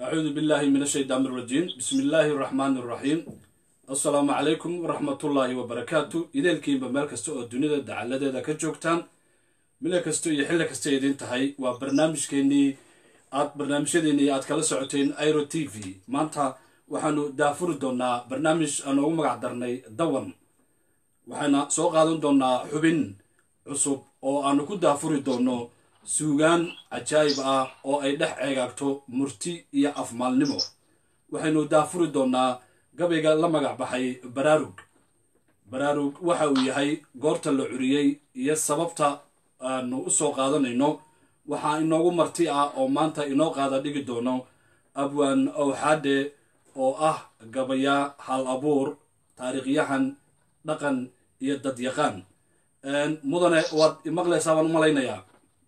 acuudu billahi min ashaytaan irajiim bismi illaahi araxmaani iraxiim assalaamu calaykum waraxmatullaahi wabarakaatu ideelkiinba meel kasta oo dunida dacaladeeda ka joogtaan mile kasta iyo xilli kasta idiin tahay waa barnaamijkeenii aad barnaamijyadeennii aad kala socoteen iro t v maanta waxaanu daafuri doonaa barnaamij aan ugu magac darnay dawan waxaana soo qaadan doonaa xubin cusub oo aanu ku daafuri doono suugaan cajaayib ah oo ay dhex ceegaagto murti iyo afmaalnimo waxaynu daafuri doonaa gabayga la magac baxay baraarug baraarug waxa uu yahay goorta la curiyey iyo sababta aanu u soo qaadanayno waxaa inoogu marti ah oo maanta inoo qaada dhigi doono abwaan owxaadhe oo ah gabayaa hal abuur taariikhyahan dhaqan iyo dadyaqaan mudane waad imaqlaysaa baan u malaynayaa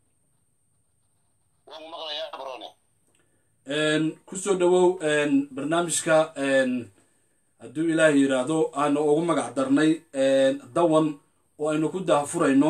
kusoo dhawow barnaamijka hadduu ilaahay yidhaahdo aanu ugu magac darnay dawan oo aynu ku daafurayno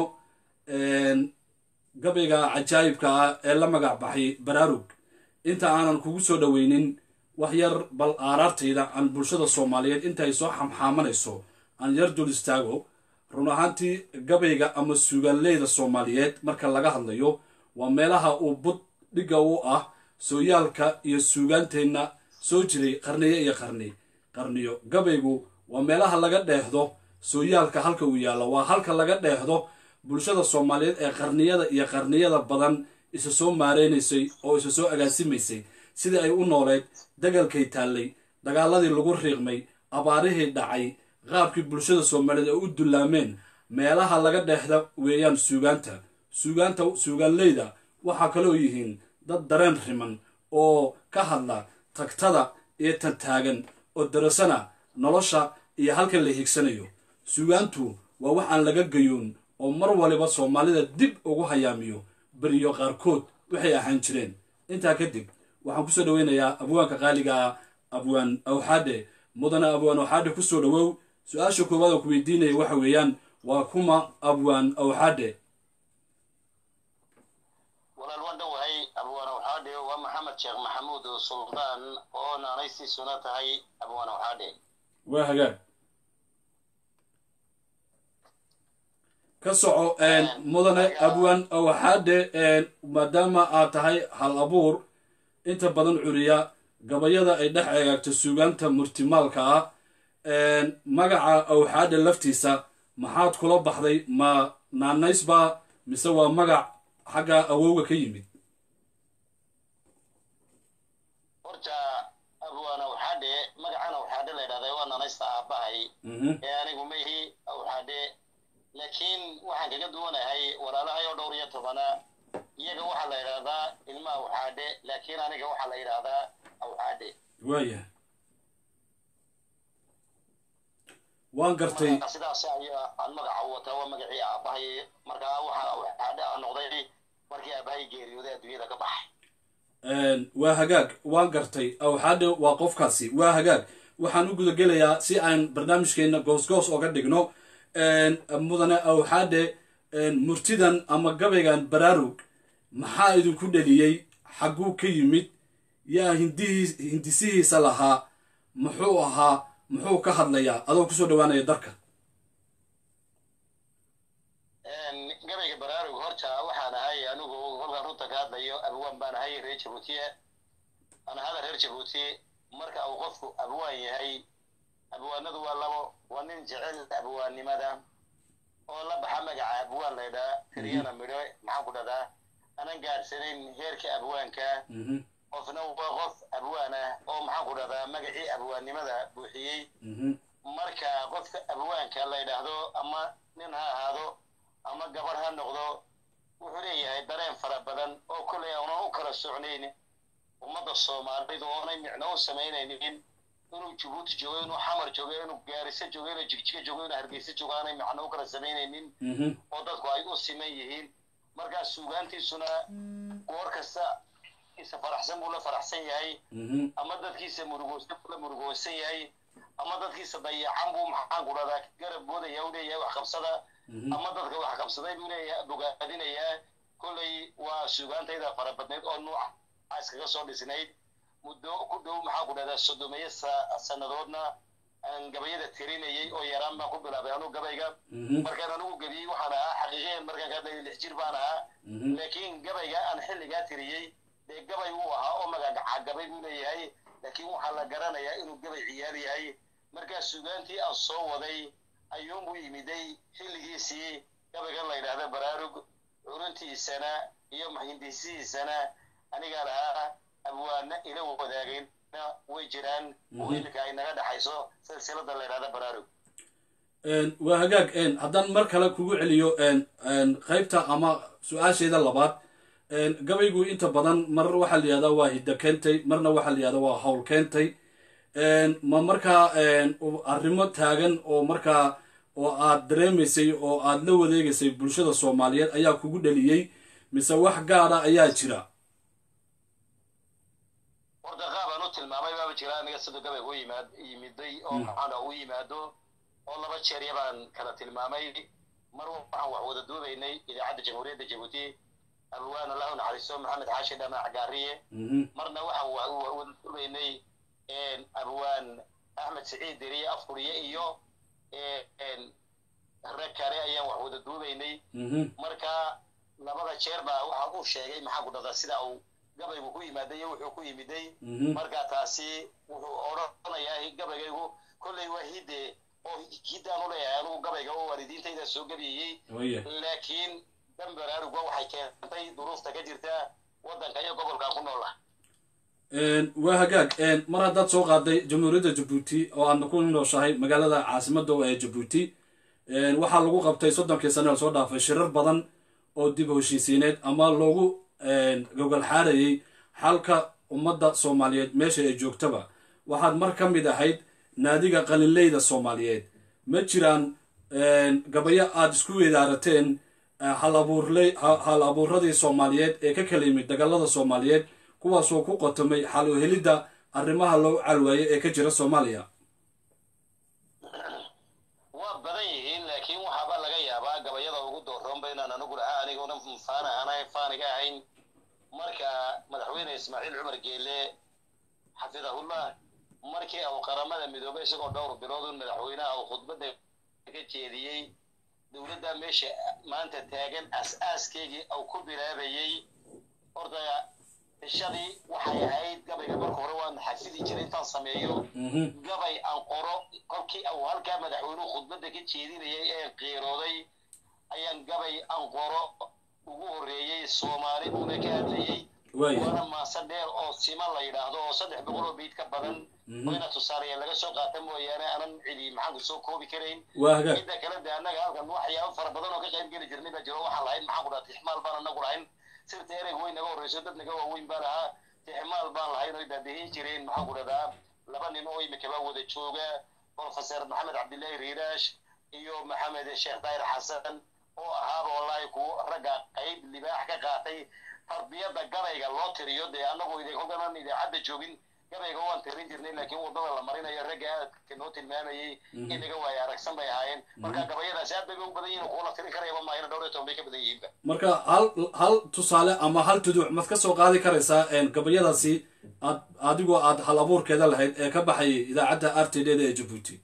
gabayga cajaayibka ah ee la magac baxay baraarug inta aanan kugu soo dhoweynin wax yar bal aaraartayda aan bulshada soomaaliyeed inta ay soo xamxaamanayso aan yar dul istaago run ahaantii gabayga ama suugaanleyda soomaaliyeed marka laga hadlayo waa meelaha uu bud dhigga u ah sooyaalka iyo suugaanteenna soo jiray qarniyo iyo qarni qarniyo gabaygu waa meelaha laga dheehdo sooyaalka halka uu yaallo waa halka laga dheehdo bulshada soomaaliyeed ee qarniyada iyo qarniyada badan isa soo maareynaysay oo isa soo agaasimaysay sidii ay u nooleed dagalkay taallay dagaaladii lagu riiqmay abaarihii dhacay qaabkii bulshada soomaaliyeed ay u dullaameen meelaha laga dheehda weeyaan suugaanta suugaanta suugaanleyda waxaa kaloo yihiin dad dareen riman oo ka hadla tagtada iyo tantaagan oo darasana nolosha iyo halka la higsanayo suugaantu waa wax aan laga gayoon oo mar waliba soomaalida dib ugu hayaamiyo beriyo qaarkood waxay ahaan jireen intaa kadib waxaan kusoo dhaweynayaa abwaanka qaaliga ah abwaan awxaadhe mudane abwaan awxaadhe kusoo dhawow su-aasha koowaad oo ku weydiinaya waxa weeyaan waa kuma abwaan awxaadhe walaal waan dhowahay abwaan awxaadhe waa maxamed sheekh maxamuud suldaan oo naanaystiisuna tahay abwaan awxaadhe waa hagaag ka soco mudane abwaan awxaadhe maadaama aad tahay hal abuur inta badan curiya gabayada ay dhex eegaagto suugaanta murtimaalka ah magaca awxaadhe laftiisa maxaad kula baxday ma naanaysba mise waa magac xagga awowga ka yimid horta abwaan awxaadhe magacan awxaadhe la ydhahda waa naanaysta aabbahay ee anigu maihi awxaadhe laakiin waxaan kaga duwanahay walaalahay oo dhowr iyo tobana iyaga waxaa la yidhahdaa ilma awxaadhe laakiin aniga waxaa la yidhahdaa awxaadhe waaya waan gartay sidaas ayaa aan magaca u wataa waa magacii aabbahay markaa waxaa awxaadhe a noqday markii aabbahay geeriyooday adduunyada ka baxay waa hagaag waan gartay awxaadhe waa qofkaasi waa hagaag waxaan u gudagelayaa si aan barnaamijkeena goosgoos oga dhigno mudane awxaadhe murtidan ama gabaygan baraarug maxaa idinku dheliyey xagguu ka yimid yaa hindihii hindisihiisa lahaa muxuu ahaa muxuu ka hadlayaa adoo kusoo dhawaanaya darka gabayga baraarug horta waxaan ahay anigu kolkaan runta ka hadlayo abwaan baan ahay reer jabuutiye aan ahada reer jabuuti marka uu qofku abwaan yahay abwaanadu waa labo waa nin jecel abwaannimada oo la baxa magaca abwaan laydhaa karyana midho maxaan ku dhahdaa anan gaadhsanayn heerka abwaanka qofna waa qof abwaan ah oo maxaan ku dhahdaa magacii abwaannimada buuxiyey marka qofka abwaanka la ydhaahdo ama nin ha ahaado ama gabarh ha noqdo wuxuu leeyahay dareen fara badan oo kollay aanan u kala socnayn ummadda soomaalida oonay micno u samaynaynin inuu jabuuti joogo inuu xamar joogo inuu gaariso joogo inuu jigjiga joogo inuu hargeysa joogo aanay macno u kala samaynaynin oo dadku ay u siman yihiin markaa suugaantiisuna goor kasta isa faraxsan buu la faraxsan yahay ama dadkiisa murugoosan buu la murugoosan yahay ama dadkiisa dayacan buu maxaan ku dhahdaa garab boodaya u leeyahay wax qabsada ama dadka wax qabsaday buu leeyahay bogaadinayaa kollay waa suugaantayda fara badnayd oo nuuca iskaga soo dhisnayd muddo ku dhow maxaa ku dhahdaa soddomeeyo sannadoodna aan gabayada tirinayay oo yaraan baan ku bilaabay anugu gabayga markaan anugu gebiyey waxaan ahaa xaqiiqiyan markaan ka hadlayay lix jir baan ahaa laakiin gabayga aan xilligaa tiriyey dee gabay uu ahaa oo magagaca gabay buu leeyahay laakiin waxaa la garanayaa inuu gabay ciyaar yahay markaa sugaantii aan soo waday ayuunbuu yimiday xilligiisii gabaygan la yidhaahda baraarug curuntiisana iyo hindisihiisana anigaa lahaa abwaana ila wadaagayna way jiraan oo iminka ay naga dhexayso silsilada la yidhahda baraarug waa hagaag haddaan mar kale kugu celiyo qaybta ama su-aasheeda labaad gabaygu inta badan mar waxaa la yihahdaa waa hiddo keentay marna waxaa la yihahdaa waa hawl keentay ma markaa arrimo taagan oo markaa oo aad dareemaysay oo aad la wadeegaysay bulshada soomaaliyeed ayaa kugu dhaliyey mise wax gaada ayaa jira horta qaabaan u tilmaamay baaba jira aniga siduu gabayga u yimaad yimiday oo maxaana u yimaado oo laba jeerya baan kala tilmaamay mar waxaan wax wada duubaynay idaacadda jamhuuriyadda jabuuti abwaan allahu naxariisto maxamed xaashi dhamac gaariye marna waxaan wada duubaynay abwaan axmed siciid deriye afkuriye iyo rag kale ayaan wax wada duubaynay marka labada jeer baa waxaa uu sheegay maxaa ku dhahdaa sida uu gabaygu ku yimaaday iyo wuxuu ku yimiday marka taasi wuxuu odhanayaa gabaygaygu kolley waa hidde oo hiddaan u leeyahay anugu gabayga oo waalidiintayda soo gebiyey laakiin dan baraarugba waxay keentay duruufta ka jirta waddanka iyo gobolkan ku noola waa hagaag mar haddaad soo qaaday jamhuuriyadda jabuuti oo aadna ku nooshahay magaalada caasimada ee jabuuti waxaa lagu qabtay soddonkii sane la soo dhaafay shirar badan oo dib heshiisiineed ama loogu gogol xaarayay xalka ummadda soomaaliyeed meesha ay joogtaba waxaad mar ka mid ahayd naadiga qalinleyda soomaaliyeed ma jiraan gabayo aada isku weedaarateen hal abuuradii soomaaliyeed ee ka kala yimid dagaalada soomaaliyeed kuwaasoo ku qotomay xal u helidda arrimaha loo calwaayay ee ka jira soomaaliya waa badan yihiin laakiin waxaaba laga yaabaa gabayada ugu dooroonba inaan anigu lahaa aniguna faan ahaan faaniga ahayn marka madaxweyne ismaaciil cumar geele xafidahullah markii uu qaramada midoobay isagoo dhowr biloodun madaxweynaha uu khudbadda ka jeediyey dowladda meesha maanta taagan as-aaskeygii uu ku bilaabayey horta ishadii waxay ahayd gabayga marka hore waan xafidi jiray intaan sameeyo gabay aan qoro kolkii uu halkaa madaxweynuhu khudbadda ka jeedinayay ee qiirooday ayaan gabay aan qoro ugu horreeyey soomaali buuna ka hadlayey waana maase dheer oo sima la yidhaahdo oo saddex boqol oo biid ka badan wayna tusaalayaen laga soo qaata mooyaane aanan cidi maxaanku soo koobi karayn midda kale de annaga halkan waxyaabo fara badan oo ka qayb geli jirnay baa jiro waxaan lahayn maxaan ku dhaha tixmaal baan anagu lahayn sirta ereyg way naga horreyso dad naga waaweyn baan ahaa tixmaal baan lahayn oy daadihin jireen maxaan ku dhahdaa laba nin oo imikaba wada jooga professor maxamed cabdillahi riiraash iyo maxamed sheekh daahir xasan oo ahaaba wallahi ku ragga qayb libaax ka qaatay tarbiyadda gabayga loo tiriyo dee annagu idinkoganan idaacadda joogin gabayga waan tirin jirnay laakiin waddada la marinayo ragga aadka noo tilmaamayey inaga waaye aragsan bay ahaayeen marka gabayadaasi aad bay u badan yihin kuula tirin karayaba maahina dhowr iyo toban bay ka badan yihiinba marka hal hal tusaale ama hal tuduc mad ka soo qaadi karaysaa gabayadaasi aad adigoo aad hal abuurkeeda lahayd ee ka baxayay idaacadda r t d da ee jabuuti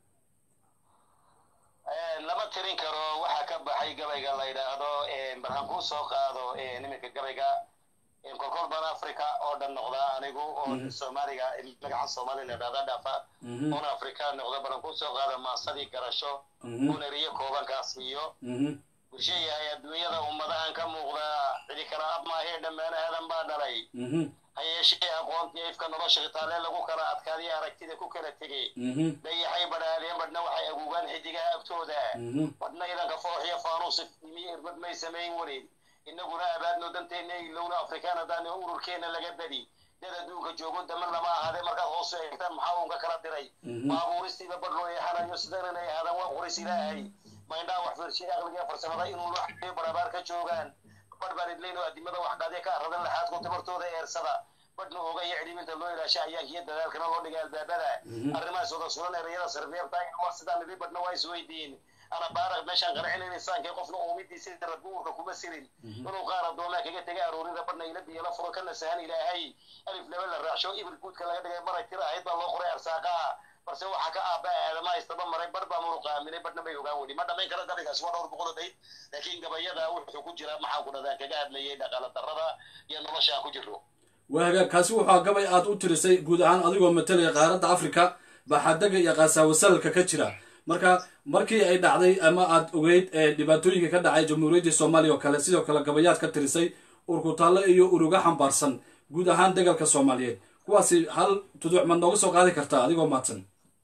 lama tirin karo waxaa ka baxay gabayga la yidhaahdo markaan kuu soo qaado niminka gabayga kolkol baan africa oo dhan noqdaa anigu oo soomaaliga magaca soomaaliya la yidhahda dhafa oona africa noqda balan kuu soo qaada maasadii garasho uneriyo koobankaas iyo bulsho yahay adduunyada ummadahan ka muuqda cidi kala ab maahee dhammaan aadan baa dhalay ha yeeshee aqoontii ifka nolosha khitaalee lagu kala adkaadiya aragtida ku kala tegey dayaxay badhaadeen badhna waxay aguugaan xidigaha agtooda badhna idanka fooxiyo faanuusi imiyo irbad may samayn weli inaguna abaadno danteenna ilowna afrikaan haddaan ururkeenna laga badi dad adduunka joogo daman lama ahaadee markaad hoos eegtaan maxaa uunka kala diray baabuuristiiba badh loo eexanayo sidan inay ahaadaan waa qoris ilaahay maindhaa wax fiirshay aqliga farsamada inuu wax barabaar ka joogaan badh baan idlayn oo adimada wax qaadya ka aradan laxaadku tabartooda eersada badhna ogaya cidhibinta loo ilaasha ayaankiyo dadaalkana loo dhigay albaabada arrimahaas wada sulan erayada sarbeebta mar sidaan idin badhna waa isweydiin ana baaraq meeshaan qanacinayn insaankii qofna uumidiisa rabbi uurka kuma sirin inuu qaar addoomaa kaga tegay aroorida badhna ila biyo la furo kana sahan ilaahay alif laba la raacsho ibil guudka laga dhigay maray tira ahayd baa loo qoray arsaaqaha balse waxaa ka aabba aadama haystaba maray bar baa muruqa aaminay badhna may ogaan weli ma dhamayn karo gabaygaas waa dhowr boqol oo bayd laakiin gabayada wuxuu ku jiraa maxaan ku dhahdaa kaga hadlayay dhaqaala darrada iyo nolosha aan ku jirro waa hagaag kaasi wuxuu gabay aad u tirisay guud ahaan adigoo matalaya qaaradda africa baxadaga iyo qaasawasalka ka jira marka markii ay dhacday ama aad ogeyd ee dhibaatooyinka ka dhacay jamhuuriyaddii soomaaliya oo kale sidoo kale gabayaad ka tirisay urkutaalle iyo uruga xambaarsan guud ahaan degalka soomaaliyeed kuwaasi hal tuduuc ma nooga soo qaadi kartaa adigoo maadsan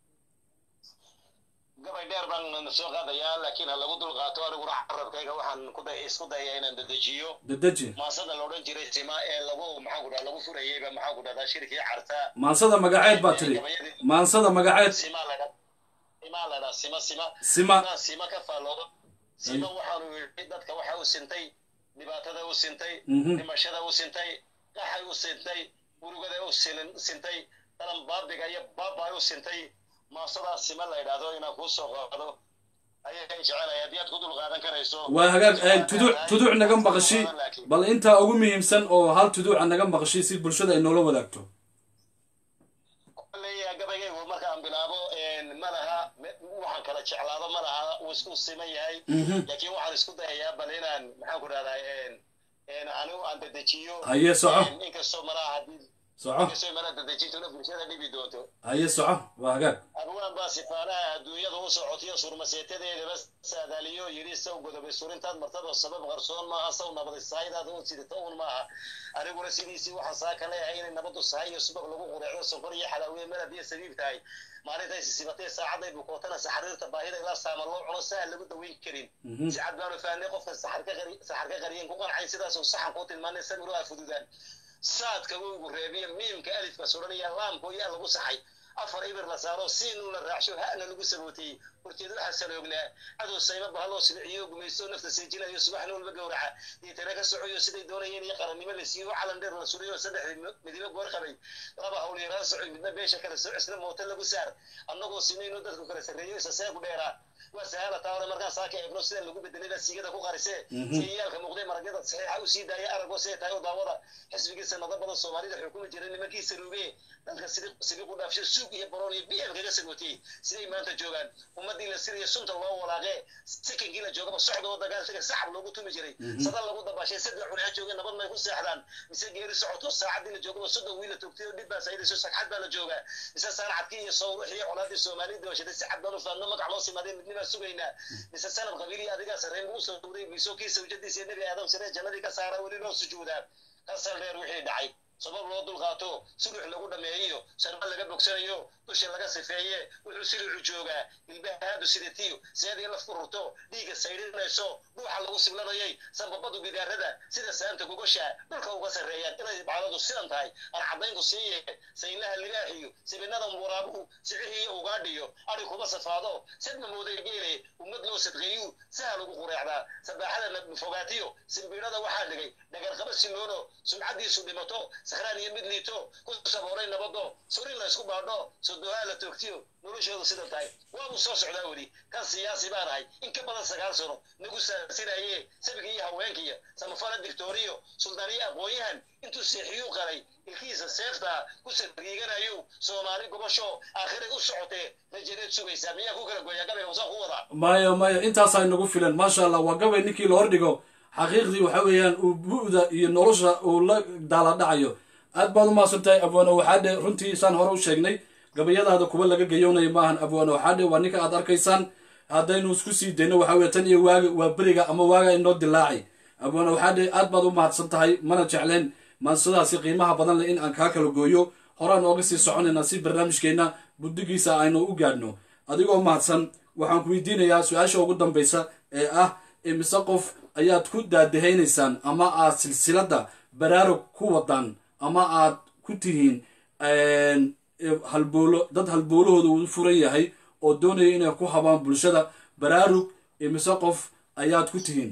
gabay dheer baan soo qaadayaa laakiin ha lagu dul qaato aniguna carabkayga waxaan ku day isku dayaa inaan dedejiyo dedeji maasada la odhan jiray sima ee lagu maxaan ku dhaha lagu furayeyba maxaan ku dhahdaa shirkii carta maansada magaceed baa tiri maansada magaceed sima la dha sima la dha sima sima sima inaan sima ka faalloodo sima waxaanu yidhi dadka waxa u sintay dhibaatada u sintay Mhm. dhimashada u sintay qaxay u sintay urugada u sin- sintay dalan baabiga iyo baabay u sintay maasadaa sima la yidhaahdo inaan kuu soo qaado ayay jecelaya haddii aad ku dul qaadan karayso waa hagaag eh, tuduuc tuduuc naga maqashi Laakiin- bal intaa ugu muhiimsan oo hal tuduuca naga maqashi si bulshada ay noola wadaagto leeyahay gabaygaygu markaan bilaabo ma laha me- waxaan kala jeclaado ma laha uu isku siman yahay Mhm. laakiin waxaan isku dayayaa bal inaan maxaan ku dhahdaa anigu aan dedejiyo haye soco inkastoo malaha haddii soco inkastoo malaha dedejintuna bulshada dhibi doonto haye soco waa hagaag abwaan baa sifaanaha adduunyada u socotiyo surmaseetadeedaba saadaaliyo yidhi saw godobay surintaad martaba sabab qarsoon maaha saw nabadi sahaydaada u sidita un maaha aniguna sidiisii waxaan saa ka leeyahay inay nabadu sahay iyo subag lagu qureecdo sonkor iyo xalaawiye malab iyo sabiib tahay maalintay sisibatay saacaday bukootana saxariirta baahida ilaa saama loo cuno saha lagu daweyn karin Mhm. si cad baanu fahnay qofka saxar ka qari- saxar ka qariyeen ku qancay sidaasuu saxan kuu tilmaanay samiru aa fududaan saadka wowgu reebiya miimka alifka suran iyo laamku yaa lagu saxay afar ibir la saaro siinuu la raacsho ha'na lagu sabootiyey horteed waxaa saloognaa cadow sayma bahaloo siliciyo gumaysto nafta seejinayo subaxna walba gowraca diitana ka socoyo siday doonayeen iyo qarannimo la siiyo calan dheer la suriyo saddexdii midibo goor qabay laba hawl yaraan socoy midna beesha kale soco isna mooto lagu saar annagoo sinayno dadku kala sarreeyo isa seegu dheeraa waa sahala taa hore markaan saa ka eegno sida lagu bedelay baa siigada ku qarisee siyaalka muuqday maragyada saxiixa u sii daaya aragoo siday tahay u daawada xisbigii sanado badan soomaalida xukumi jiray nimankiisa ruugee dalka sibi- sibiq u dhaafsho suug iyo baroon iyo bm kaga sagootiyey siday maanta joogaan ummadii la siriya sunta loo walaaqee sikankii la joogaba socdoo dagaal taga saxab loogu tumi jiray sada lagu dabashay saddex cunaa joogay nabad may ku seexdaan mise geeri socoto saacadii la joogaba soddon wiil la toogtay oo dhib baa saydayso sagxad baa la joogaa mise saanacadkii iyo sawrix iyo colaadii soomaalida washaday si cad baan u faadno magac loo simaadee midnibaa sugaynaa mise sanad qabiilii adigaa sarreyn buu soo dhowday biiso kii sawjadiisa iyo nebi aadam siree jannadii ka saara weli loo sujuudaa kasal dheer wixii dhacay sabab loo dulqaato sulux lagu dhameeyo sharba laga bogsanayo dusha laga sifeeye wuxuu silicu joogaa ilbahaadu sidatiyo seedii laf ku rurto dhiigga saydhinayso dhuuxa lagu siblanayay sanbabadu gidaarada sida saanta gogosha dhulka uga sarreeyaan inay bacdadu sidan tahay aan caddaynku siiye saynaha libaaxiyo sibinada waraabuhu sicihii iyo ugaadhiyo adhi kuma safaado sadma mooday geele ummad loo sadqeeyu saha lagu qureecdaa sabaaxada fogaatiyo simbiidhada waxaa dhigay dhagarqaba siloono sumcadiisu dhimato sakhraan iyo mid liito ku saboolay nabado surin la isku baadho sodohaa la toogtiyo noloshoodu sidan tahay waabuu soo socdaa weli kan siyaasi baan ahay in ka badan sagaal sano nagu saasinaye sabiga iyo haweenkiya samafala dictoriyo suldaaniyo aqoon-yahan intuu seexiyuu qalay ilkihiisa seefta ku sariiganayo soomaali gobosho aakhiray u socotee rajadeed sugaysaa miyaa ku kala gooyaa gabayga wasaan ku wadaa maya maya intaasaa inagu filan maasha allah waa gabay ninkii la hordhigo xaqiiqdii waxa weeyaan uu bu'da iyo nolosha uu la daala dhacayo aad baad u mahadsan tahay abwaano waxaadhe runtii saan hore u sheegnay gabayadaada kuwa laga gayoonayo maahan abwaano waxaadhe waa ninka aad arkaysaan haddaynu isku sii dayno waxa weye tan iyo waaga waa beriga ama waaga inoo dilaacay abwaano waxaadhe aad baad u mahadsan tahay mana jecleen maansadaasi qiimaha badan leh in aan kaa kala gooyo horaan ooga sii soconayna si barnaamijkeenna buddigiisa aynu u gaadhno adigoo mahadsan waxaan ku weydiinayaa su-aasha ugu dambaysa ee ah imise qof ayaad ku daadahaynaysaan ama aad silsiladda baraarug ku wadaan ama aad ku tihiin halboolo dad halboolahooda uu furan yahay oo doonaya inay ku habaan bulshada baraarug imise qof ayaad ku tihiin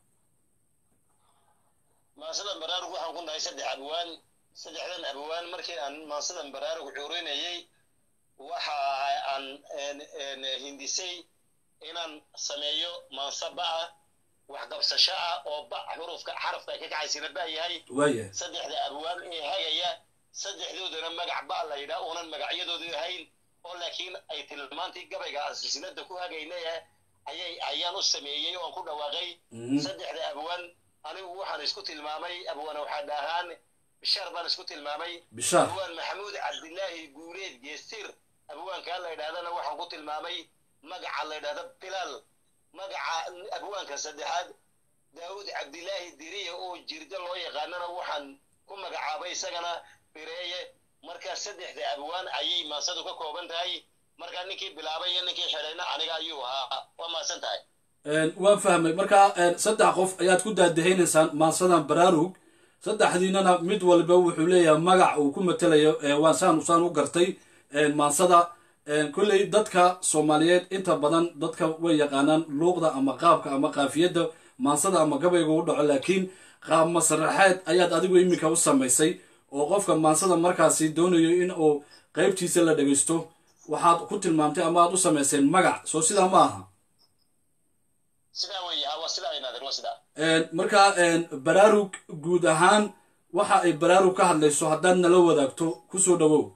maansadan baraarug waxaan ku nahay saddex abwaan saddexdan abwaan markii aan maansadan baraarug cuurinayay waxa aan hindisay inaan sameeyo mansaba ah waxqabsasho ah oo ba xurufka xarafka ay ka kacaysina ba yahay waaya saddexda abwaan ee hagaya saddexdoodana magac ba la yidhaa uunan magacyadoodu ahayn oo laakiin ay tilmaantii gabayga aan silsilada ku hagaynaya ayay ayaan u sameeyey oon ku dhawaaqay Mhm. saddexda abwaan anigu waxaan isku tilmaamay abwaan waxaa dhahaan bishaar baan isku tilmaamay bishaar abwaan maxamuud cabdilaahi guureed geestir abwaankaa la yidhahdana waxaan ku tilmaamay magaca la yidhahda bilaal magaca abwaanka saddexaad daawud cabdilaahi diriye oo jirda loo yaqaanana waxaan ku magacaabay isagana bireeye markaa saddexda abwaan ayay maasadu ka kooban tahay markaa ninkii bilaabay iyo ninkii xidhayna aniga ayuu ahaa waa maasan tahay Een, waan fahmay marka een, saddex qof ayaad ku daadahaynaysaan maansadan baraarug saddexdiinana mid walba wuxuu leeyahay magac uu ku matelayo ee waan saan saan u gartay een, maansada een, kolley dadka soomaaliyeed inta badan dadka way yaqaanaan luuqda ama qaabka ama qaafiyadda maansada ama gabayga u dhaco laakiin qaab masraxeed ayaad adigu iminka u samaysay oo qofka maansada markaasi doonayo in uu qaybtiisa la dhegaysto waxaad ku tilmaamtay ama aad u samayseen magac soo sidaa ma aha sidaa weeye ha waa sidaa ay naadir waa sidaa Een, marka een, baraarug guud ahaan waxa ay baraarug ka hadlayso haddaad nala wadaagto kusoo dhawow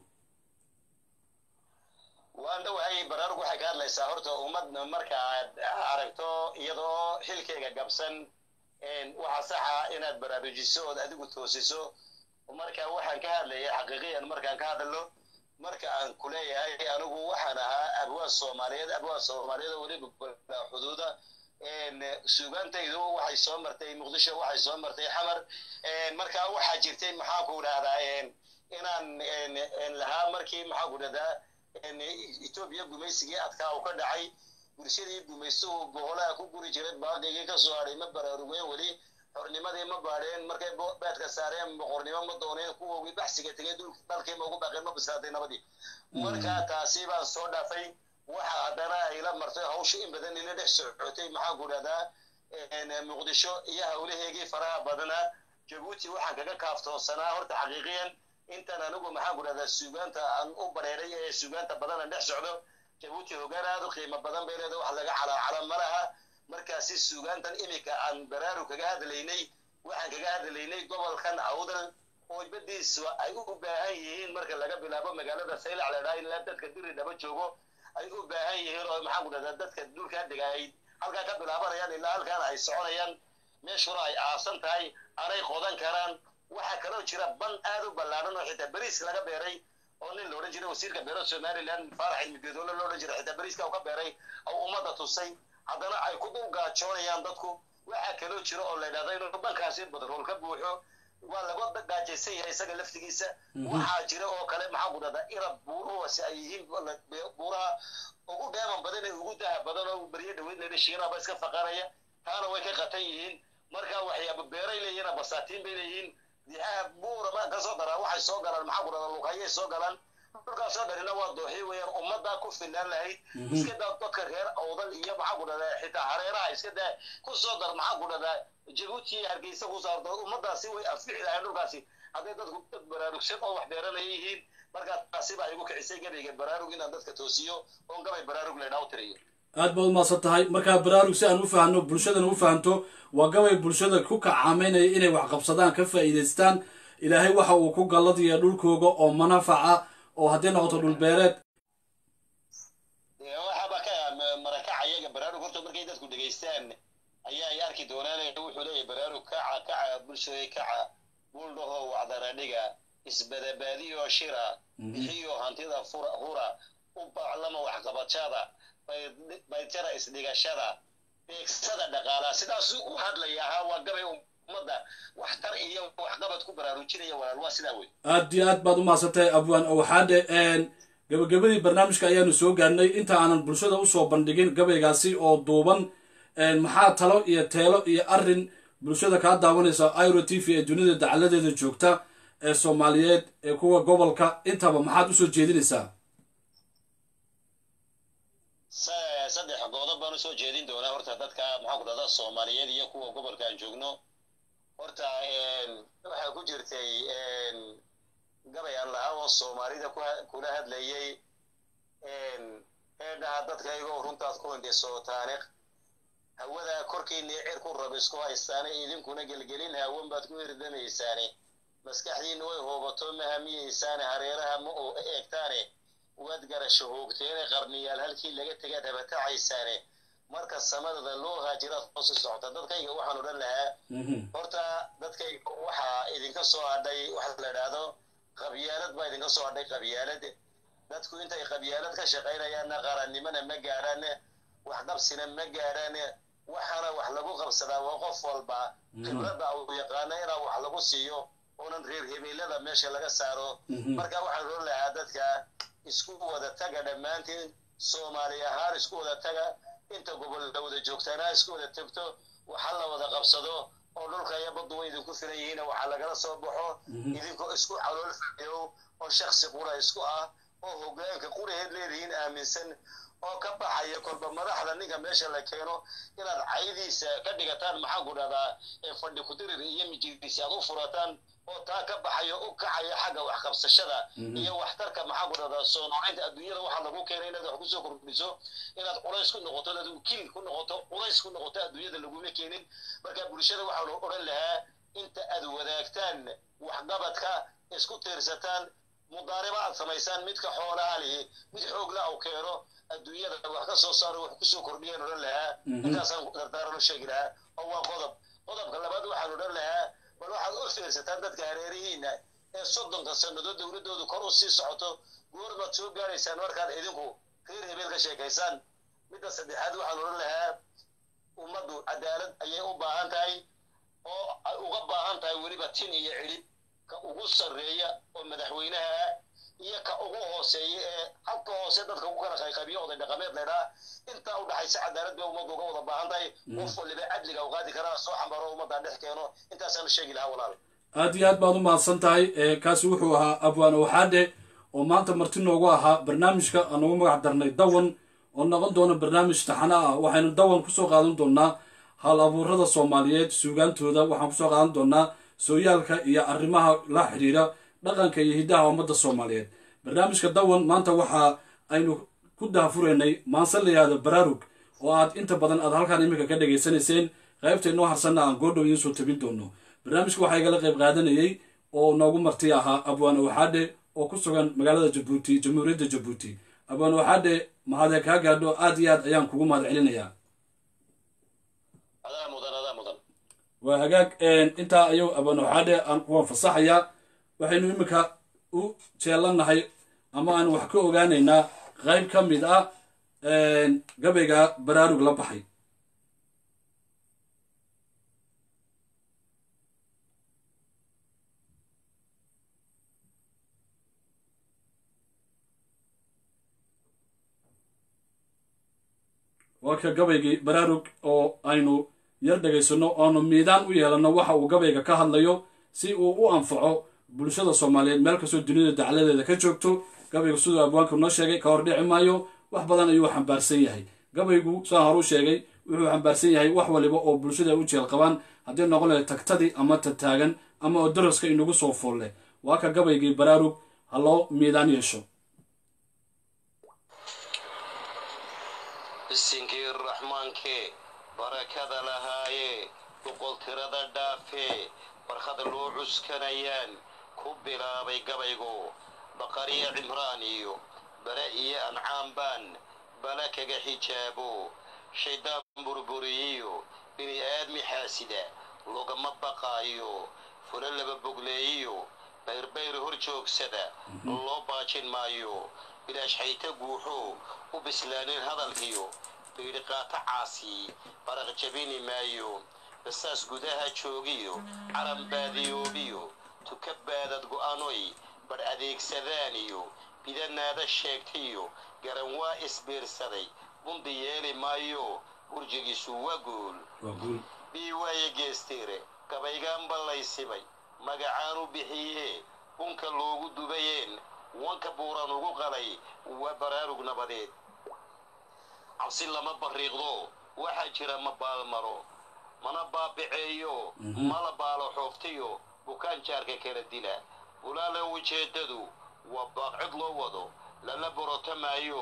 waan dhowahay baraarug waxay ka hadlaysaa horta ummad marka aad aragto iyadoo xilkayga gabsan een, waxa saxa inaad baraarujiso ood adigu toosiso marka waxaan ka hadlayay xaqiiqiyan markaan ka hadlo marka aan ku leeyahay anigu waxaan ahaa abwaan soomaaliyeed abwaan soomaaliyeed oo weliba balaa xuduuda een, suugaantaydu waxay soo martay muqdisho waxay soo martay xamar een, marka waxaa jirtay maxaa ku dhahdaa een, inaan een, een, lahaa markii maxaa ku dhahdaa een, etoobiya gumaysigii adkaa uu ka dhacay bulshadii gumaystuhu boholaha ku guri jiray baaqigii ka soo hadhay ma baraarugeen weli xornimadii ma baadheen markay bo- beedka saareen boqornimo ma dooneen kuwoogii baxsiga tegay dhulk- dalkii ma ugu baaqeen ma bislaatay nabadii marka taasi baan soo dhaafay waxa haddana ay la martay hawsha in badan ila dhex socotay maxaan ku dhahdaa een, muqdisho iyo hawlaheegii faraha badnaa jabuuti waxaan kaga kaaftoonsanaa horta xaqiiqiyan intaan anigu maxaan ku dhahdaa suugaanta aan u bareeray ee suugaanta badan aan dhex socdo jabuuti hoggaan aad u qiimo badan bay leedahay wax laga calaacala ma laha markaasi suugaantan iminka aan baraaru kaga hadlaynay waxaan kaga hadlaynay gobolkan awdal oo badiisu ay u baahan yihiin marka laga bilaabo magaalada saylac la dhaha ilaa dadka diri dhaba joogo ay u baahan yihiin oo maxaan ku dhahdaa dadka dhulkaa degaayay halkaa ka bilaabanayaan ilaa halkaan ay soconayaan meeshuna ay aasan tahay anay qodan karaan waxaa kaloo jira ban aad u ballaaran oo xitaa beriis laga beeray oo nin loodhan jiray wasiirka beero somaliland faarax ilmigeedoole loodhan jiray xitaa beriiska uu ka beeray oo ummadda tusay haddana ay ku dul gaajoonayaan dadku waxaa kaloo jira oo la yidhahda inuu bankaasi badrool ka buuxo waa laga gaajaysan yahay isaga laftigiisa waxaa jira oo kale maxaa ku dhahdaa irab buuruhasi ay yihiin buuraha ugu dheeman badan ee ugu daha badan oo beryo dhaweyd leedha shiinaba iska faqanaya taana way ka qatan yihiin marka waxyaaba beeray leeyihiin basaatiin bay leeyihiin dixaha buura ma kasoo daraa waxay soo galaan maxaa ku dhahdaa lukayay soo galaan dhulkaasoo dhanina waa dooxi weeyaan ummaddaa ku filnaan lahayd iska daa dadka reer awdal iyo maxaa ku dhahdaa xitaa hareeraha iska daa ku soo dar maxaa ku dhahdaa jabuuti iyo hargeysa ku saarto ummaddaasi way anfixi lahayn dhulkaasi hadday dadku dad baraarugsan oo wax beeranaya yihiin markaa taasi baa igu kicisay gabayga baraarug inaan dadka toosiyo oon gabay baraarug laydhaa u tiriyo aad baad umaasan tahay markaa baraarug si aan u fahanno bulshadana u fahanto waa gabay bulshada ku kacaamaynaya inay wax qabsadaan ka faa'iidaystaan ilaahay waxa uu ku galladiya dhulkooga oo manafaca oo haddii noqoto dhulbeereed waxaaba ka marakaca iyaga baraarug horta markay dadku dhegaystaan ayaa ay arki doonaan wuxuu leeyahay baraarug kaca kaca bulshada kaca buldhaho wacdaradhiga isbadabaadiyo shira bixiyo hantida fura hura u baclama waxqabashada baytara isdhigashada beegsada dhaqaalaha sidaasuu u hadlaya ahaa waa gabay ummadda waxtar iyo waxqabad ku baraarujinaya walaal waa sidaa wey aad iyo aad baad umahadsantahay abwaan waxaadhe gabagabadii barnaamijka ayaanu soo gaarnay inta aanan bulshada usoo bandhigin gabaygaasi oo duuban maxaa talo iyo teelo iyo arin bulshada kaa daawanaysa iro t v ee dunida dacaladeeda joogta ee soomaaliyeed ee kuwa gobolka intaba maxaad usoo jeedinaysaa saddex goodob baan usoo jeedin doonaa horta dadka maxaa ku dhahdaa soomaaliyeed iyo kuwa gobolka aan joogno horta waxaa ku jirtay gabay aan lahaa oo soomaalida kula hadlayay ee dhaha dadkaygoo runtaad ku hindhisootaane hawadaa korkiinii cirku rab isku haystaane idinkuna gelgelin hawan baad ku hirdamaysaane maskaxdiinna way hoobato ma hamiyeysaane hareeraha ma oo eegtaane waad garasho hoogteene qarniyaal halkii laga tegaad habatacaysaane marka samadada loo haajiraad hoosi socota dadkayga waxaan odhan lahaa horta dadkayga waxaa idinka soo hadhay waxa la idhaahdo qabyaalad baa idinka soo hadhay qabyaalad dadku intay qabyaalad ka shaqaynayaanna qarannimona ma gaadhaan waxqabsina ma gaadhaan waxaana wax lagu qabsadaa waa qof walba khibradda uu yaqaano inaa wax lagu siiyo oonan reer hebeelada meesha laga saaro marka waxaan oran lahaa dadka isku wada taga dhammaantiin soomaali ahaan isku wada taga inta gobol la wada joogtaana isku wada tagto waxa la wada qabsado oo dhulka iyo baddu way idinku filan yihiin waxaa lagala soo baxo idinkoo isku calool fadhiyow oo shaksi qura isku ah oo hogaanka quraheed leedihiin aaminsan oo ka baxaya kolba madaxda ninka meesha la keeno inaad caydiisa ka dhigataan maxaan ku dhahdaa ee fadhi kudirir iyo mijirdiisa aad u furataan oo taa ka baxayo u kacaya xagga wax qabsashada iyo waxtarka maxaan ku dhahdaa soo noocaynta adduunyada waxaa lagu keenay inaad wax kusoo kordhiso inaad culays ku noqoto inaad wakiil ku noqoto culays ku noqoto adduunyada laguma keenin marka bulshada waxaan odhan lahaa inta aad wadaagtaan waxqabadka isku tiirsataan mudaariba aad samaysaan midka xoolaha lihi mid xoogla u keeno adduunyada wax ka soo saaro wax kusoo kordhiyaan odhan lahaa intaasaan dardaaran u sheegi lahaa oo waa qodob qodobka labaad waxaan odhan lahaa bal waxaad u fiirsataan dadka hareerihiina ee soddonka sannadood dowladdoodu kor u sii socoto goormaad soo gaaraysaan markaad idinku reer hebeel ka sheekaysaan midda saddexaad waxaan odhan lahaa ummaddu cadaalad ayay u baahan tahay oo ay uga baahan tahay weliba tin iyo cidhib ka ugu sarreeya oo madaxweynaha ah iyo ka ugu hooseeya ee halka hoose dadka ku kala qayqabiyo oday dhaqameed laydhaa intaa u dhaxaysa cadaalad bay ummaddu uga wada baahan tahay qof waliba cadliga u qaadi karaa soo xambaro ummadda dhex keeno intaasaan sheegi lahaa walaal aad iyo aad baad u mahadsan tahay kaasi wuxuu ahaa abwaan waxaadhe oo maanta marti noogu ahaa barnaamijka aan ugu magac darnay dawan oo noqon doona barnaamij taxana ah waxaynu dawan kusoo qaadan doonaa hal abuurada soomaaliyeed suugaantooda waxaan kusoo qaadan doonaa sooyaalka iyo arrimaha la xidhiira dhaqanka iyo hiddaha ummadda soomaaliyeed barnaamijka dawan maanta waxa aynu ku daafuraynay maanse la yihahdo baraarug oo aad inta badan aad halkaan iminka ka dhegaysanayseen qaybta inoo harsanna aan goordhow idiin soo tabin doono barnaamijka waxaa igala qayb qaadanayay oo noogu marti ahaa abwaan waxaadhe oo ku sugan magaalada jabuuti jamhuuriyadda jabuuti abwaan waxaadhe mahadee kaa gaadho aad iyo aad ayaan kugu mahad celinayaa adaa mudan adaa mudan waa hagaag intaa ayuu abwaan waxaadhe aan kuwan fasaxayaa waxaynu iminka u jeelanahay ama aan wax ka ogaanaynaa qayb ka mid ah gabayga baraarug la baxay waa ka gabaygii baraarug oo aynu yar dhegaysano oonu miidaan u yeelanno waxa uu gabayga ka hadlayo si uu u anfaco bulshada soomaaliyeed meel kastoo dunida dacladeeda ka joogto gabaygu siduu abwaanku noo sheegay ka hor dhici maayo wax badan ayuu xambaarsan yahay gabaygu saan horu sheegay wuxuu xambaarsan yahay wax waliba oo bulshada u jeel qabaan haddii noqon lahay tagtadii ama tataagan ama oo daraska inagu soo foolle waa ka gabaygii baraarug ha loo miidaan yeesho bisinkii raxmaankee barakada lahaayee boqol tirada dhaafee barkhada loo cuskanayaan ku bilaabay gabaygu baqariya cimraan iyo bare iyo ancaam baan bala kaga xijaabo shaydaan burburiyiyo bini aadmi xaasida logama baqaayo fula laba bogleeyiyo bayrbayr hor joogsada loo baajin maayo bilaash xayta guuxo u bislaanin hadalkiyo biidhiqaato caasi baraq jabini maayo basaas gudaha joogiyo calan baadiyoobiyo tuka baadad go'anoy badh adeegsadaan iyo bidanaada sheegtayo garan waa isbiirsaday bundi yeeli maayo burjigiisu waa guul bii waaye geestiire gabaygaan ballaysibay magacaan u bixiyee bunka loogu dubayeen wanka buuran ugu qalay waa baraarug nabadeed cabsi lama barriiqdo waxaa jira ma baalmaro mana baabiceeyo mala baalo xooftiyo bukaan jaarka kala dila bulaale ujeeddadu waa baaqcid loo wado lala borotamaayo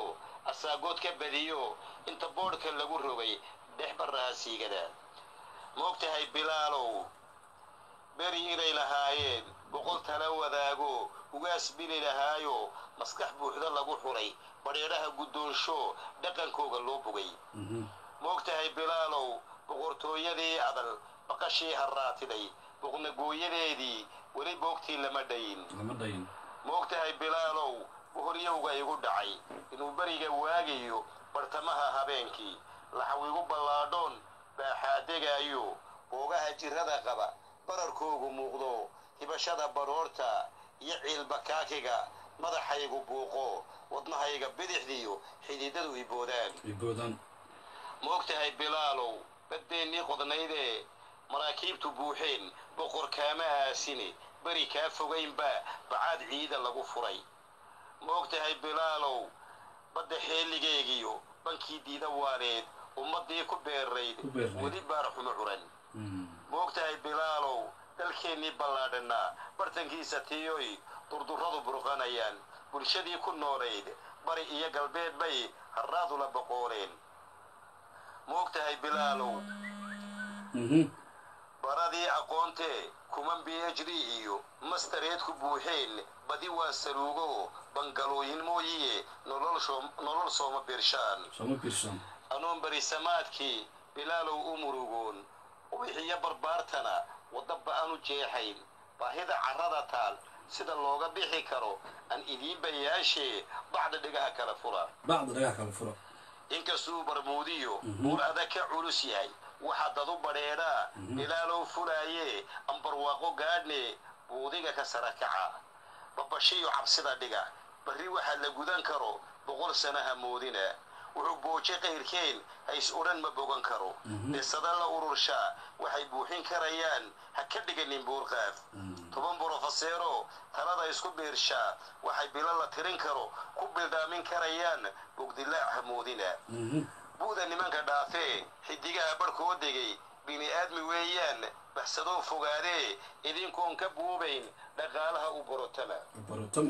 asaagood ka badiyo inta boodhka lagu rogay dhex barraha siigada moogtahay bilaalow beri inay lahaayeen boqol tala wadaago ugaas bili lahaayo maskax buuxda lagu xulay badheedhaha guddoonsho dhaqankooga loo bogay moogtahay bilaalow boqortooyadii adal baqashii harraatiday boqnagooyadeedii weli boogtii lama dhayin lama dhayin moogtahay bilaalow bohoryowga igu dhacay inuu beriga waagayo bartamaha habeenkii laxawigu ballaadhoon baaxaadegaayo boogaha jirrada qaba bararkoogu muuqdo hibashada baroorta iyo ciilbakaakiga madaxaygu buuqo wadnahayga bidixdiyo xididadu iboodaan iboodaan moogtahay bilaalow baddeennii qodnaydee maraakiibtu buuxeen boqor kaama aasine beri kaa fogaynba bacaad ciida lagu furay moogtahay bilaalow badda xeeligeegiyo bankii diida waaneed ummaddii ku beerayd Ku beerayd. weli baar xumo curan moogtahay bilaalow dalkeennii ballaadhanaa bartankiisa tiyoy durdurradu burqanayaan bulshadii ku noolayd bari iyo galbeed bay harraadula boqooleen moogtahay bilaalow baradii aqoontee kuman b h d iyo mastareed ku buuxeen badi waa saluugo bangalooyin mooyiye nolol shoom- nolol sooma birshaan sooma biirsan anuun berisamaadkii bilaalow u murugoon ubixiyo barbaartana wadda ba'an u jeexayn baahida carrada taal sida looga bixi karo aan idiin bayaashee bacda dhigaha kala fura bacda dhagaha kala fura inkastuu barmuudiyo buur adag ka culus yahay waxaa dadu badheedhaa bilaalow fulaayee ambarwaaqo gaadhne buudiga ka sara kaca babashiyo cabsida dhiga barri waxaa la gudan karo boqol sanaha moodina wuxuu booje qayrkeen hays odhan ma bogan karo dhisada la ururshaa waxay buuxin karayaan ha ka dhiganin buurqaaf toban brofeseero talada isku biirshaa waxay bilo la tirin karo ku bildhaamin karayaan bogdilaac hamoodina bu'da nimanka dhaafee xidigaha barhkoo degay bini aadmi weeyaan baxsadoo fogaadee idinkoon ka buubayn dhaqaalaha u borotama barotama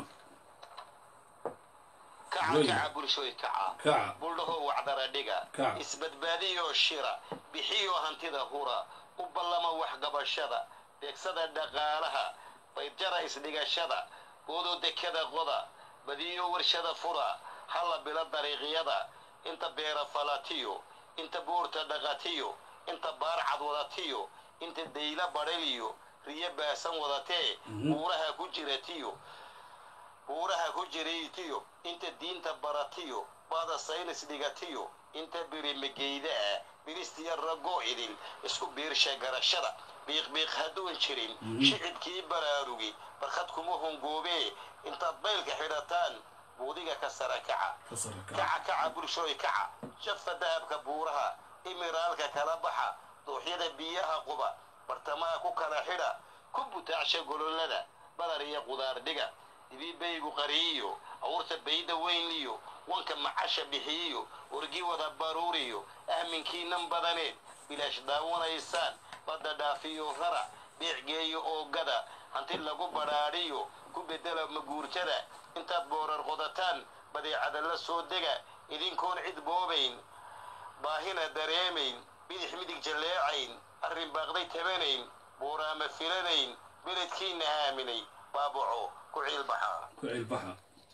kaca Weyn. kaca bulshooy kaca kaca buldhahoo wacdara dhiga Kaca. isbadbaadiyoo shira bixiyoo hantida hura u ballama waxgabashada beegsada dhaqaalaha baydjara isdhigashada boodoo dekada qoda badiyo warshada fura halla bilo dariiqyada inta beera falatiyo inta buurta dhaqatiyo inta baarcad wadatiyo inta dayla badhaliyo riyo baasan wadatee buuraha ku jiratiyo buuraha ku jiraytiyo inta diinta baratiyo baada saynis dhigatiyo inta birimageyda ah biristiya ragoo idin isku biirsha garashada biiqbiiq hadduun jirin shicibkii baraarugi barkhad kuma hongoobee intaad baylka xidhataan buudiga ka sara kaca ka sara kaca kaca kaca bulshooy kaca jafa dahabka buuraha imiraalka kala baxa dooxyada biyaha quba bartamaha ku kala xidha ku butaacsha gololada badar iyo qudaar dhiga dibibaygu qariyiyo awurta bayda weynliyo wanka macasha bixiyiyo wargi wada baruuriyo ahminkiinan badaneed bilaash daawanaysaan badda dhaafiyo rara beecgeeyo oogada hanti lagu badhaadhiyo ku bedela maguurtada intaad boorar qodataan badeecada la soo dega idinkoon cid boobayn baahina dareemayn bidix midig jalleecayn arrin baaqday tabanayn buuraama filanayn beledkiinna aaminay baabaco ku ciilbaxa ku ciilbaxa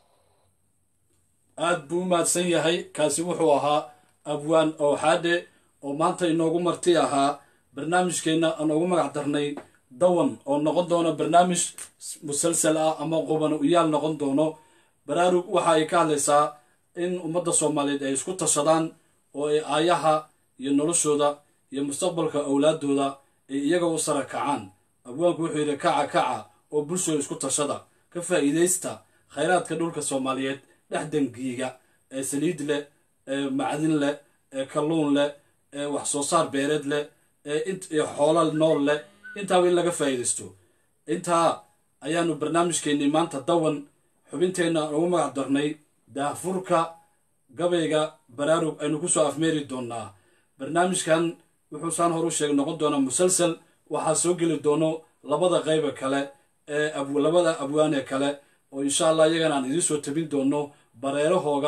aad buu u mahadsan yahay kaasi wuxuu ahaa abwaan owxaadhe oo maanta inoogu marti ahaa barnaamijkeenna aan ugu magac darnay dawan oo noqon doono barnaamij musalsal ah ama quban uyaal noqon doono baraarug waxa ay ka hadlaysaa in ummadda soomaaliyeed ay isku tashadaan oo ay aayaha iyo noloshooda iyo mustaqbalka owlaadooda ay iyaga u sara kacaan abwaanku wuxuu yidhi kaca kaca oo bulshooda isku tashada ka faa'iidaysta khayraadka dhulka soomaaliyeed dhex dangiiga ee saliid leh ee macdin leh ee kalluun leh ee wax soo saar beereed leh ee int iyo xoolo nool leh intaaba in laga faa'iidaysto intaa ayaanu barnaamijkeennii maanta dawan xubinteenna ugu magac darnay daahfurka gabayga baraarug aynu ku soo afmeeri doonaa barnaamijkan wuxuu saan hor u sheegay noqon doonaa musalsal waxaa soo geli doono labada qayba kale ee ab- labada abwaane kale oo insha allah iyagana aan idiin soo tabin doono bareerahooga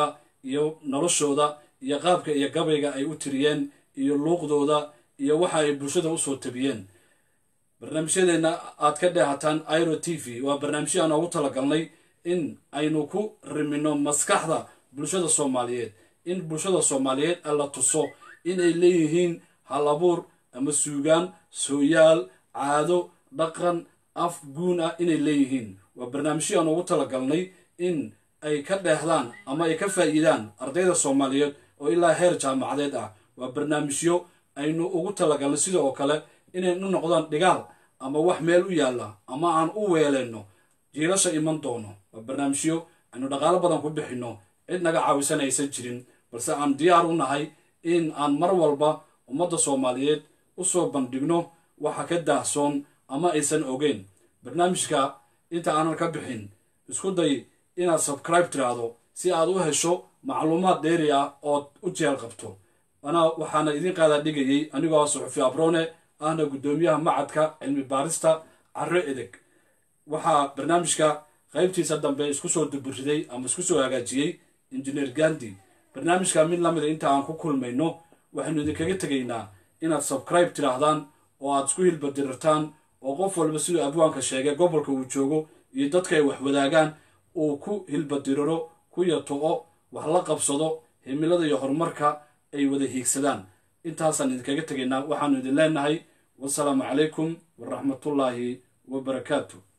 iyo noloshooda iyo qaabka iyo gabayga ay u tiriyeen iyo luuqdooda iyo waxa ay bulshada usoo tabiyeen barnaamijyadeenna aad ka dheehataan iro t v waa barnaamijyo aan ugu talagalnay in aynu ku rimino maskaxda bulshada soomaaliyeed in bulshada soomaaliyeed la tuso inay leeyihiin hal abuur ama suugaan sooyaal caado dhaqan af guun ah inay leeyihiin waa barnaamijyo aan ugu talagalnay in ay ka dheehdaan ama ay ka faa'iidaan ardayda soomaaliyeed oo ilaa heer jaamacadeed ah waa barnaamijyo aynu ugu talagalnay sida oo kale inaynu noqdaan dhigaal ama wax meel u yaalla ama aan u weeleyno jiilasha iman doono waa barnaamijyo aynu dhaqaalo badan ku bixinno cid naga caawisan aysan jirin balse aan diyaar u nahay in aan mar walba ummadda soomaaliyeed usoo bandhigno waxa ka daahsoon ama aysan ogeyn barnaamijka inta aanan ka bixin isku day inaad sabcribe tiraahdo si aad u hesho macluumaad dheeri ah ood u jeel qabto ana waxaana idin qaadaa dhigayay anigoo suxufi abrone ahna guddoomiyaha macadka cilmi baarista carro edeg waxaa barnaamijka qaybtiisa dambe isku soo duburiday ama isku soo hagaajiyey injineer gandi barnaamijka mid lamida inta aan ku kulmayno waxaynu idinkaga tegaynaa inaad sabcribe tidhaahdaan oo aad isku hilbadirirtaan oo qof walba siduu abwaanka sheegay gobolka uu joogo iyo dadka ay wax wadaagaan uu ku hilbadiriro ku yato-o wax la qabsado himilada iyo horumarka ay wada hiigsadaan intaasaan idinkaga tegaynaa waxaanu idin leenahay wasalaamu calaykum waraxmatullaahi wabarakaatu